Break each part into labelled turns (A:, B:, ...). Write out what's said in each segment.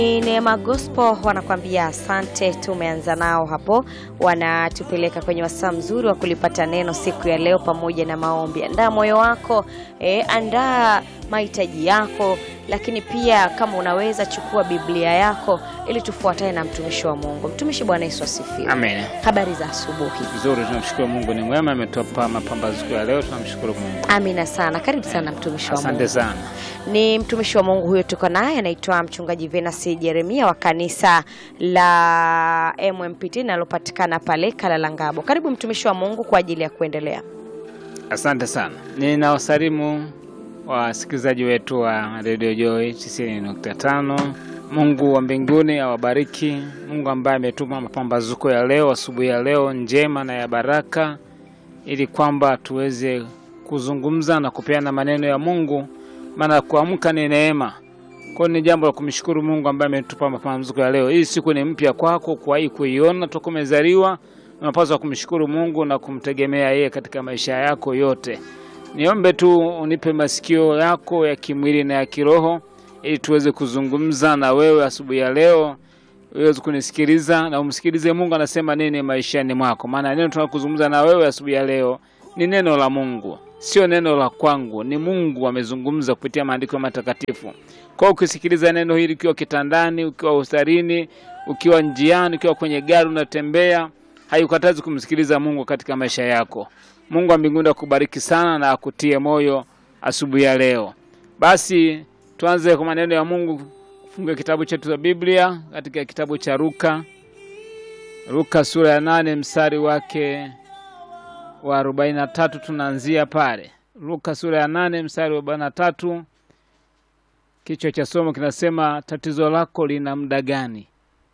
A: Ni Neema Gospel wanakuambia asante. Tumeanza nao hapo, wanatupeleka kwenye wasaa mzuri wa kulipata neno siku ya leo pamoja na maombi. Andaa moyo wako eh, andaa mahitaji yako, lakini pia kama unaweza chukua Biblia yako ili tufuatane na mtumishi wa Mungu. Mtumishi, Bwana Yesu asifiwe.
B: Amen.
A: Habari za asubuhi.
B: Vizuri, tunamshukuru Mungu ni mwema, ametupa mapambazuko ya leo, tunamshukuru Mungu.
A: Amina sana, karibu sana mtumishi wa Mungu.
B: Asante sana.
A: Ni mtumishi wa Mungu huyo tuko naye, anaitwa mchungaji Venasi Jeremia wa kanisa la MMPT linalopatikana pale Kalalangabo. Karibu mtumishi wa Mungu kwa ajili ya kuendelea.
B: Asante sana. Ninawasalimu wasikilizaji wetu wa Radio Joy 90.5. Mungu wa mbinguni awabariki. Mungu ambaye ametuma mapambazuko ya leo, asubuhi ya leo njema na ya baraka, ili kwamba tuweze kuzungumza na kupeana maneno ya Mungu, maana kuamka ni neema. Kwa hiyo ni jambo la kumshukuru Mungu ambaye ametupa mapambazuko ya leo. Hii siku ni mpya kwako, kuwahi kuiona toka umezaliwa. Unapaswa kumshukuru Mungu na kumtegemea yeye katika maisha yako yote. Niombe tu unipe masikio yako ya kimwili na ya kiroho ili tuweze kuzungumza na wewe asubuhi ya leo, uweze kunisikiliza na umsikilize Mungu anasema nini maishani mwako, maana neno tunakuzungumza na wewe asubuhi ya leo ni neno la Mungu, sio neno la kwangu, ni Mungu amezungumza kupitia maandiko matakatifu. Kwa hiyo ukisikiliza neno hili ukiwa kitandani, ukiwa hospitalini, ukiwa njiani, ukiwa kwenye gari unatembea, haikatazi kumsikiliza Mungu katika maisha yako. Mungu wa mbinguni akubariki sana na akutie moyo asubuhi ya leo. Basi tuanze kwa maneno ya Mungu. Fungue kitabu chetu cha Biblia katika kitabu cha Luka, Luka sura ya nane mstari wake wa arobaini na tatu tunaanzia pale. Luka sura ya nane mstari wa arobaini na tatu. Kichwa cha somo kinasema tatizo lako lina muda gani?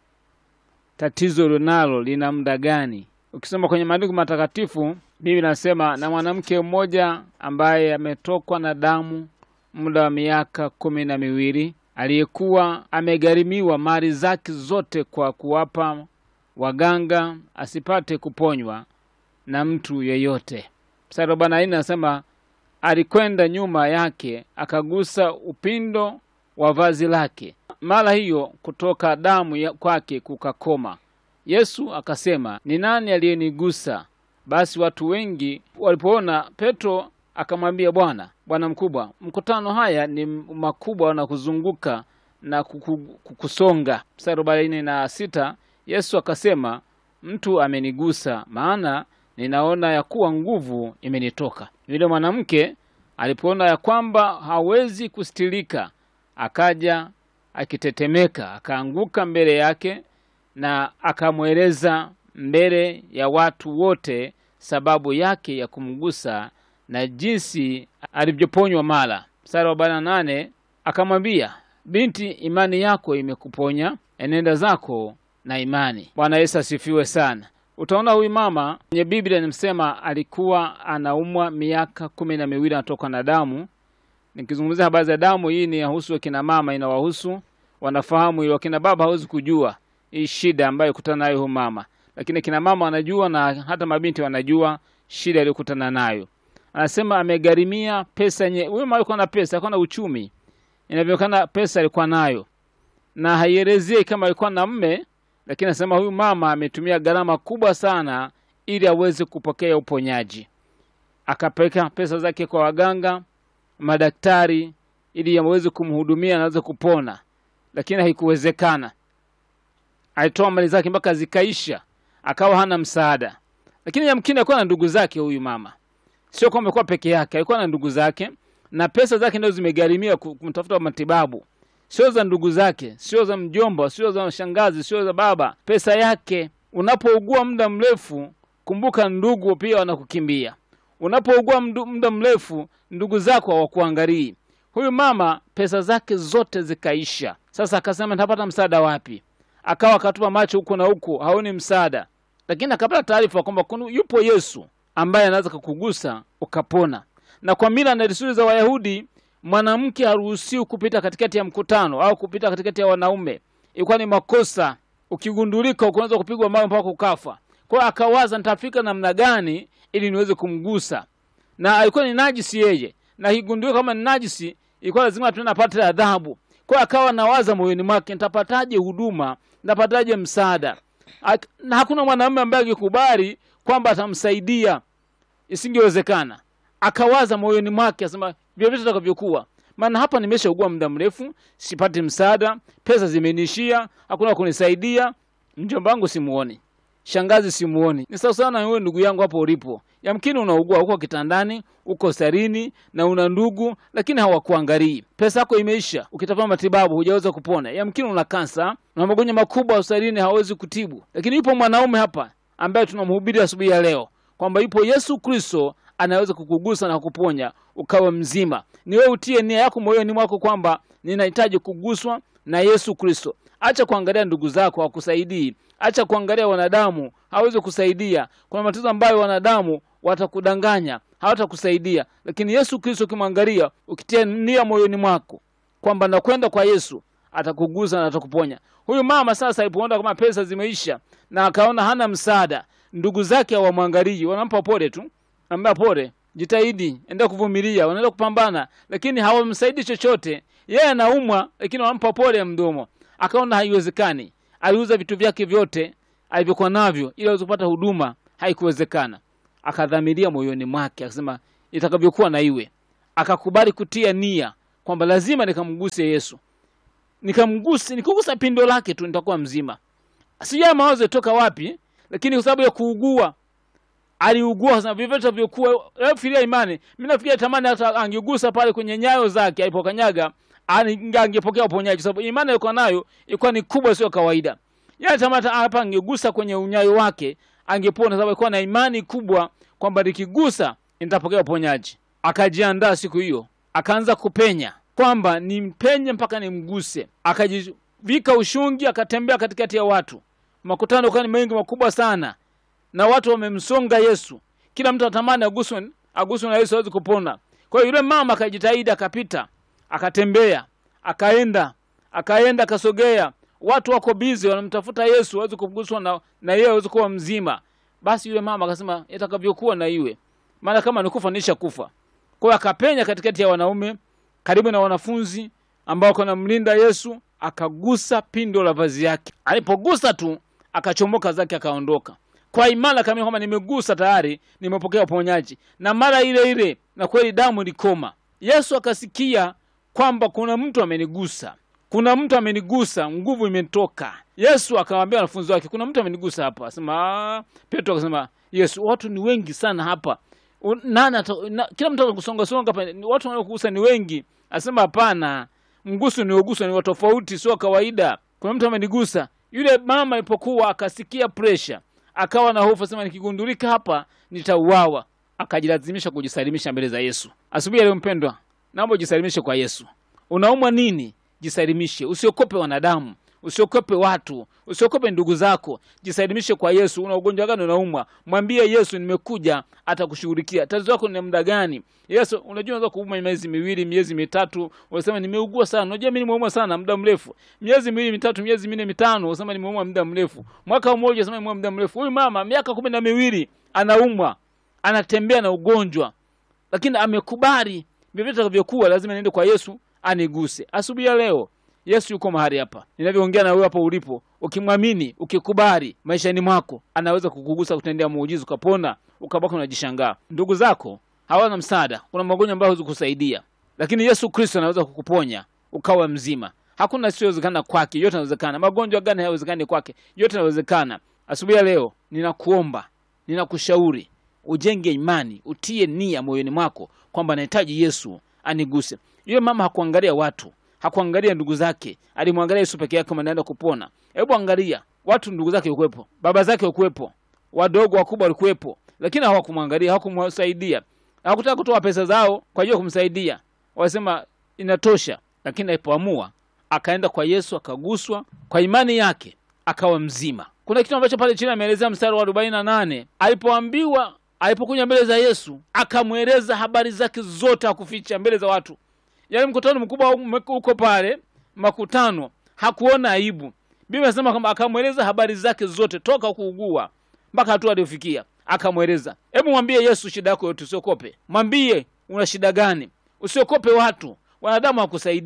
B: Tatizo linalo lina muda gani? Ukisoma kwenye maandiko matakatifu, Biblia inasema na mwanamke mmoja ambaye ametokwa na damu muda wa miaka kumi na miwili aliyekuwa amegharimiwa mali zake zote kwa kuwapa waganga asipate kuponywa na mtu yeyote. Mstari arobaini na nne anasema alikwenda nyuma yake akagusa upindo wa vazi lake, mara hiyo kutoka damu ya kwake kukakoma. Yesu akasema, ni nani aliyenigusa? Basi watu wengi walipoona, Petro akamwambia Bwana, Bwana mkubwa, mkutano haya ni makubwa na kuzunguka na kukusonga. Mstari arobaini na sita Yesu akasema, mtu amenigusa, maana ninaona ya kuwa nguvu imenitoka. Yule mwanamke alipoona ya kwamba hawezi kustilika, akaja akitetemeka, akaanguka mbele yake na akamweleza mbele ya watu wote sababu yake ya kumgusa na jinsi alivyoponywa mara. Mstari wa arobaini na nane akamwambia, binti, imani yako imekuponya, enenda zako na imani. Bwana Yesu asifiwe sana. Utaona huyu mama kwenye Biblia nimsema alikuwa anaumwa miaka kumi na miwili anatoka na damu. Nikizungumzia habari za damu, hii ni yahusu wakina mama, inawahusu wanafahamu hiyo. Wakina baba hawezi kujua hii shida ambayo kutana nayo huyu mama, lakini kina mama wanajua na hata mabinti wanajua shida aliyokutana nayo. Anasema amegharimia pesa nye. Huyu mama alikuwa na pesa, alikuwa na uchumi, inavyoonekana pesa alikuwa nayo, na haielezei kama alikuwa na mme lakini anasema huyu mama ametumia gharama kubwa sana ili aweze kupokea uponyaji. Akapeleka pesa zake kwa waganga, madaktari, ili aweze kumhudumia na aweze kupona, lakini haikuwezekana. Alitoa mali zake mpaka zikaisha, akawa hana msaada. Lakini yamkini alikuwa na ndugu zake. Huyu mama sio kwamba alikuwa peke yake, alikuwa na ndugu zake, na pesa zake ndio zimegharimia kumtafuta matibabu sio za ndugu zake, sio za mjomba, sio za shangazi, sio za baba, pesa yake. Unapougua muda mrefu, kumbuka ndugu pia wanakukimbia. Unapougua muda mrefu, ndugu zako hawakuangalii. Huyu mama pesa zake zote zikaisha. Sasa akasema nitapata msaada wapi? Akawa akatupa macho huku na huku, haoni msaada, lakini akapata taarifa kwamba yupo Yesu ambaye anaweza kukugusa ukapona. Na kwa mila na desturi za Wayahudi mwanamke haruhusiwi kupita katikati ya mkutano au kupita katikati ya wanaume. Ilikuwa ni makosa, ukigundulika unaweza kupigwa mawe mpaka ukafa. Kwa hiyo akawaza, nitafika namna gani ili niweze kumgusa, na alikuwa ni najisi yeye, na ikigundulika kama ni najisi, ilikuwa lazima tunapata adhabu. Kwa hiyo akawa nawaza moyoni mwake, nitapataje huduma, nitapataje msaada? Ak- Na hakuna mwanamume ambaye angekubali kwamba atamsaidia, isingewezekana. Akawaza moyoni mwake, asema vyovyote itakavyokuwa, maana hapa nimeshaugua muda mrefu, sipati msaada, pesa zimenishia, hakuna wa kunisaidia, mjomba wangu simuoni, shangazi simuoni. Ni sawa sawa na wewe ndugu yangu hapo ulipo, yamkini unaugua, uko kitandani, uko sarini na una ndugu, lakini hawakuangalii. Pesa yako imeisha, ukitafuta matibabu hujaweza kupona. Yamkini una kansa na magonjwa makubwa hospitalini hawezi kutibu, lakini yupo mwanaume hapa ambaye tunamhubiri asubuhi ya leo kwamba yupo Yesu Kristo anaweza kukugusa na kuponya ukawa mzima. Ni wewe utie nia yako moyoni mwako kwamba ninahitaji kuguswa na Yesu Kristo. Acha kuangalia ndugu zako hawakusaidii, acha kuangalia wanadamu hawezi kusaidia. Kuna matatizo ambayo wanadamu watakudanganya, hawatakusaidia, lakini Yesu Kristo ukimwangalia, ukitia nia moyoni mwako kwamba nakwenda kwa Yesu atakugusa na atakuponya. Huyu mama sasa alipoona kama pesa zimeisha na akaona hana msaada, ndugu zake hawamwangalii, wanampa pole tu, ambia pole, jitahidi, enda kuvumilia, wanaenda kupambana, lakini hawamsaidi chochote. Yeye anaumwa, lakini wanampa pole ya mdomo. Akaona haiwezekani, aliuza vitu vyake vyote alivyokuwa navyo ili aweze kupata huduma, haikuwezekana. Akadhamiria moyoni mwake, akasema itakavyokuwa na iwe. Akakubali kutia nia kwamba lazima nikamguse Yesu, nikamguse, nikigusa pindo lake tu nitakuwa mzima. Sijui mawazo yatoka wapi, lakini kwa sababu ya kuugua aliugua sasa vyovyote vyokuwa firia imani. Mimi nafikiria tamani hata angegusa pale kwenye nyayo zake alipokanyaga, ani- angepokea uponyaji, sababu imani alikuwa nayo ilikuwa ni kubwa, sio kawaida. Yeye tamani hata hapa angegusa kwenye unyayo wake angepona, sababu alikuwa na imani kubwa kwamba nikigusa nitapokea uponyaji. Akajiandaa siku hiyo, akaanza kupenya kwamba nimpenye mpaka nimguse. Akajivika ushungi, akatembea katikati ya watu, makutano kwa ni mengi makubwa sana na watu wamemsonga Yesu, kila mtu anatamani aguswe aguswe na Yesu aweze kupona. Kwa hiyo yule mama akajitahidi, akapita, akatembea, akaenda, akaenda, akasogea, watu wako bizi, wanamtafuta Yesu aweze kuguswa na, na yeye aweze kuwa mzima. Basi yule mama akasema itakavyokuwa na iwe, maana kama nikufa nisha kufa. Kwa hiyo akapenya katikati ya wanaume karibu na wanafunzi ambao wanamlinda Yesu, akagusa pindo la vazi yake. Alipogusa tu akachomoka zake akaondoka kwa imani kamili kwamba nimegusa tayari, nimepokea uponyaji, na mara ile ile na kweli damu ilikoma. Yesu akasikia kwamba kuna mtu amenigusa, kuna mtu amenigusa, nguvu imetoka. Yesu akawaambia wanafunzi wake, kuna mtu amenigusa hapa. Asema "Ah." Petro akasema, Yesu, watu ni wengi sana hapa U- nani ata- na, kila mtu atakusonga songa hapa, ni- watu wanaokugusa ni wengi. Asema hapana, mguso nioguswa ni wa tofauti, sio wa kawaida. Kuna mtu amenigusa. Yule mama alipokuwa akasikia pressure, akawa na hofu, asema nikigundulika hapa nitauawa. Akajilazimisha kujisalimisha mbele za Yesu. Asubuhi leo, mpendwa, naomba ujisalimishe kwa Yesu. Unaumwa nini? Jisalimishe, usiokope wanadamu, usiokope watu, usiokope ndugu zako. Jisalimishe kwa Yesu. Una ugonjwa gani unaumwa? Mwambie Yesu, nimekuja, atakushughulikia. Tatizo lako ni muda gani? Yesu, unajua unaweza kuumwa miezi miwili, miezi mitatu, unasema nimeugua sana. Unajua mimi nimeumwa sana muda mrefu, miezi miwili mitatu, miezi minne mitano, unasema nimeumwa muda mrefu, mwaka mmoja, unasema nimeumwa muda mrefu. Huyu mama miaka kumi na miwili anaumwa, anatembea na ugonjwa lakini amekubali vyovyote itakavyokuwa, lazima niende kwa Yesu aniguse. Asubuhi ya leo Yesu yuko mahali hapa ninavyoongea na wewe hapo ulipo, ukimwamini, ukikubali maishani mwako, anaweza kukugusa, kutendea muujiza, ukapona, ukabaki unajishangaa. Ndugu zako hawana msaada, kuna magonjwa ambayo hawezi kusaidia, lakini Yesu Kristo anaweza kukuponya ukawa mzima. Hakuna siyowezekana kwake, yote yanawezekana. Magonjwa gani hayawezekani kwake? Yote yanawezekana. Asubuhi ya leo ninakuomba, ninakushauri ujenge imani, utie nia moyoni mwako kwamba nahitaji Yesu aniguse. Yule mama hakuangalia watu, hakuangalia ndugu zake, alimwangalia Yesu peke yake, kama anaenda kupona. Hebu angalia watu, ndugu zake ukuwepo, baba zake ukuwepo, wadogo wakubwa walikuwepo, lakini hawakumwangalia, hawakumsaidia, hawakutaka kutoa pesa zao kwa ajili ya kumsaidia. Wasema inatosha, lakini alipoamua akaenda kwa Yesu, akaguswa kwa imani yake, akawa mzima. Kuna kitu ambacho pale chini ameelezea mstari wa arobaini na nane alipoambiwa alipokuja mbele za Yesu akamweleza habari zake zote, hakuficha mbele za watu. Yaani mkutano mkubwa uko pale, makutano, hakuona aibu. Biblia inasema kwamba akamweleza habari zake zote toka kuugua mpaka hatua aliyofikia, akamweleza. Hebu mwambie Yesu shida yako yote, usiokope. Mwambie una shida gani, usiokope watu. Wanadamu hakusaidii,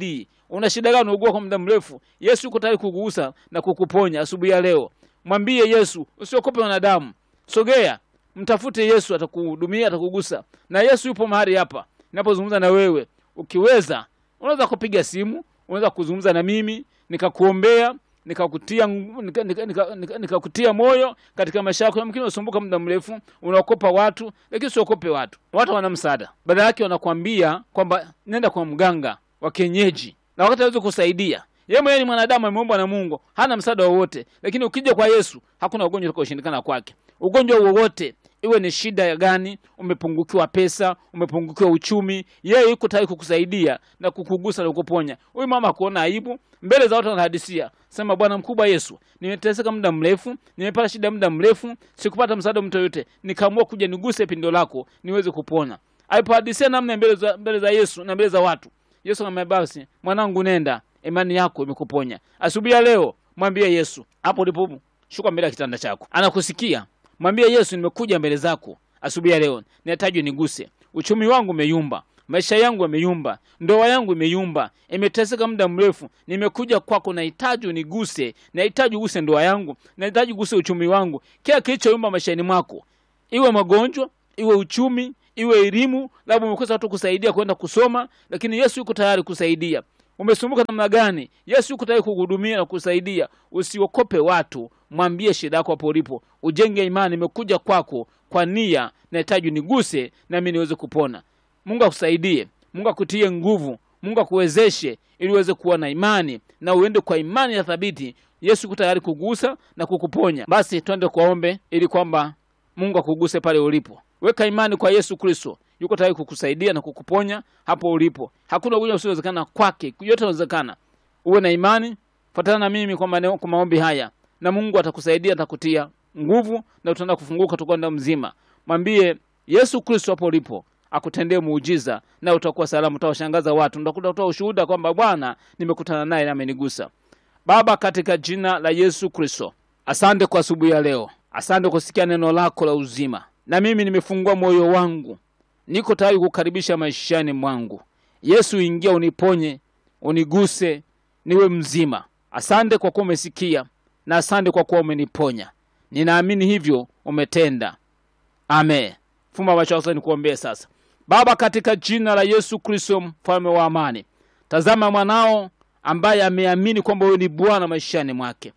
B: una shida gani? Unaugua kwa muda mrefu, Yesu yuko tayari kukugusa na kukuponya asubuhi ya leo. Mwambie Yesu, usiokope wanadamu, sogea, mtafute Yesu, atakuhudumia, atakugusa. Na Yesu yupo mahali hapa ninapozungumza na wewe. Ukiweza unaweza kupiga simu, unaweza kuzungumza na mimi nikakuombea nikakutia nika, nika, nika, nika, nikakutia moyo katika maisha yako. Yamkini unasumbuka muda mrefu, unaokopa watu, lakini usiokope watu. Watu wana msaada, badala yake wanakwambia kwamba nenda kwa mganga wa kienyeji, na wakati awezi kusaidia yeye mwenyewe ni mwanadamu, ameumbwa na Mungu, hana msaada wowote. Lakini ukija kwa Yesu, hakuna ugonjwa utakaoshindikana kwake. Ugonjwa wowote iwe ni shida ya gani, umepungukiwa pesa, umepungukiwa uchumi, yeye yuko tayari kukusaidia na kukugusa na kukuponya. Huyu mama akuona aibu mbele za watu, anahadisia sema, Bwana mkubwa Yesu, nimeteseka muda mrefu, nimepata shida muda mrefu, sikupata msaada mtu yoyote, nikaamua kuja niguse pindo lako niweze kupona. Alipohadisia namna mbele za, mbele za Yesu na mbele za watu, Yesu akamwambia basi, mwanangu, nenda, imani yako imekuponya. Asubuhi ya leo mwambie Yesu hapo ulipo, shuka mbele ya kitanda chako, anakusikia. Mwambie Yesu, nimekuja mbele zako asubuhi ya leo, nahitaji niguse. Uchumi wangu umeyumba, maisha yangu yameyumba, ndoa yangu imeyumba, imeteseka muda mrefu. Nimekuja kwako, nahitaji uniguse, nahitaji uguse ndoa yangu, nahitaji uguse uchumi wangu, kila kilichoyumba maishani mwako, iwe magonjwa, iwe uchumi, iwe elimu, labda umekosa watu kusaidia kwenda kusoma, lakini Yesu yuko tayari kusaidia. Umesumbuka namna gani? Yesu yuko tayari kukuhudumia na kusaidia. Usiokope watu, mwambie shida yako hapo ulipo, ujenge imani. Nimekuja kwako kwa nia, nahitaji uniguse nami niweze kupona. Mungu akusaidie, Mungu akutie nguvu, Mungu akuwezeshe ili uweze kuwa na imani na uende kwa imani ya thabiti. Yesu yuko tayari kugusa na kukuponya. Basi twende kuwaombe ili kwamba Mungu akuguse pale ulipo. Weka imani kwa Yesu Kristo, yuko tayari kukusaidia na kukuponya hapo ulipo. Hakuna ugonjwa usiowezekana kwake, yote yanawezekana. Uwe na imani, fuatana na mimi kwa maneno, kwa maombi haya, na Mungu atakusaidia, atakutia nguvu na utaenda kufunguka, utakuwa ndio mzima. Mwambie Yesu Kristo hapo ulipo akutendee muujiza na utakuwa salama, utawashangaza watu, utakuta kutoa ushuhuda kwamba Bwana, nimekutana naye na amenigusa. Baba, katika jina la Yesu Kristo, asante kwa asubuhi ya leo, asante kusikia neno lako la uzima, na mimi nimefungua moyo wangu, niko tayari kukaribisha maishani mwangu. Yesu, ingia uniponye, uniguse, niwe mzima. Asante kwa kuwa umesikia na asante kwa kuwa umeniponya. Ninaamini hivyo umetenda. Amen. Fumba macho yako nikuombee sasa. Baba, katika jina la Yesu Kristo, mfalme wa amani, tazama mwanao ambaye ameamini kwamba wewe ni Bwana maishani mwake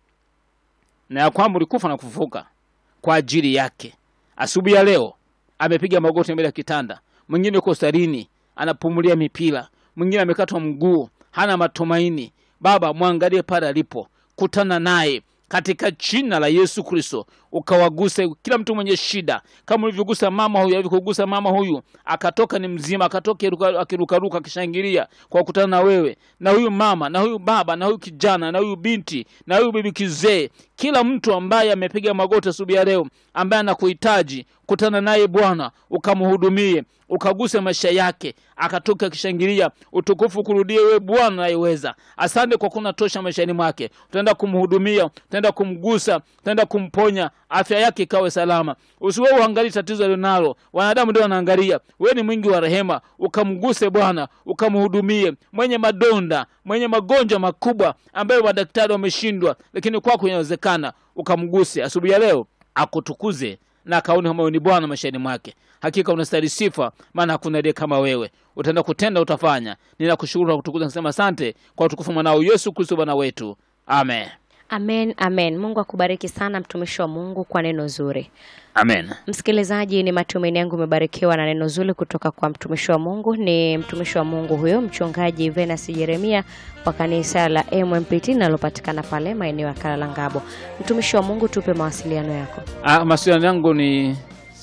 B: na ya kwamba ulikufa na kufufuka kwa ajili yake. Asubuhi ya leo amepiga magoti mbele ya kitanda, mwingine yuko hospitalini anapumulia mipira, mwingine amekatwa mguu, hana matumaini. Baba, mwangalie pale alipo, kutana naye katika jina la Yesu Kristo, ukawaguse kila mtu mwenye shida, kama ulivyogusa mama huyu, alivyokugusa mama huyu akatoka ni mzima, akatoka iruka- akirukaruka akishangilia kwa kukutana na wewe, na huyu mama na huyu baba na huyu kijana na huyu binti na huyu bibi kizee, kila mtu ambaye amepiga magoti asubuhi ya leo, ambaye anakuhitaji, kutana naye Bwana, ukamhudumie, ukaguse maisha yake, akatoka akishangilia, utukufu kurudie wewe Bwana unayeweza. Asante kwa kuna tosha maishani mwake, utaenda kumhudumia, utaenda kumgusa, utaenda kumponya, afya yake ikawe salama. Usiwe uangalie tatizo alionalo, wanadamu ndio wanaangalia. Wewe ni mwingi wa rehema, ukamguse Bwana, ukamhudumie, mwenye madonda, mwenye magonjwa makubwa ambayo madaktari wameshindwa, lakini kwako inawezekana, ukamguse asubuhi ya leo, akutukuze na akaone kama wewe ni Bwana maishani mwake. Hakika unastahili sifa, maana hakuna aliye kama wewe. Utaenda kutenda, utafanya. Ninakushukuru na kutukuza, nasema asante kwa utukufu mwanao Yesu Kristo Bwana wetu, amen.
A: Amen, amen. Mungu akubariki sana mtumishi wa Mungu kwa neno zuri.
B: Amen.
A: Msikilizaji, ni matumaini yangu umebarikiwa na neno zuri kutoka kwa mtumishi wa Mungu. Ni mtumishi wa Mungu huyo mchungaji Venus Jeremia wa kanisa la MMPT linalopatikana pale maeneo ya Kalalangabo. Mtumishi wa Mungu, tupe mawasiliano yako.
B: Ah, mawasiliano yangu ni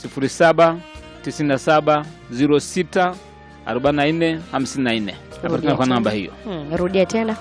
B: 07 97 06 44 54. Napatikana kwa namba hiyo
A: Hmm, rudia tena.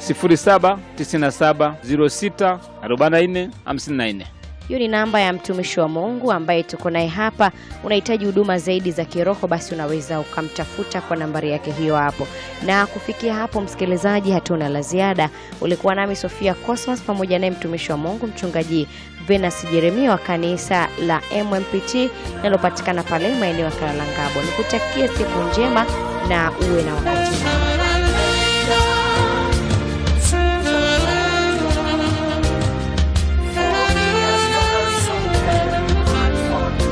B: 07 97 06 44 54.
A: Hiyo ni namba ya mtumishi wa Mungu ambaye tuko naye hapa. Unahitaji huduma zaidi za kiroho, basi unaweza ukamtafuta kwa nambari yake hiyo hapo. Na kufikia hapo, msikilizaji, hatuna la ziada. Ulikuwa nami Sofia Cosmas pamoja naye mtumishi wa Mungu mchungaji Venus Jeremia wa kanisa la MMPT linalopatikana pale maeneo ya Kalalangabo. Nikutakie siku njema na uwe na wakati mwema.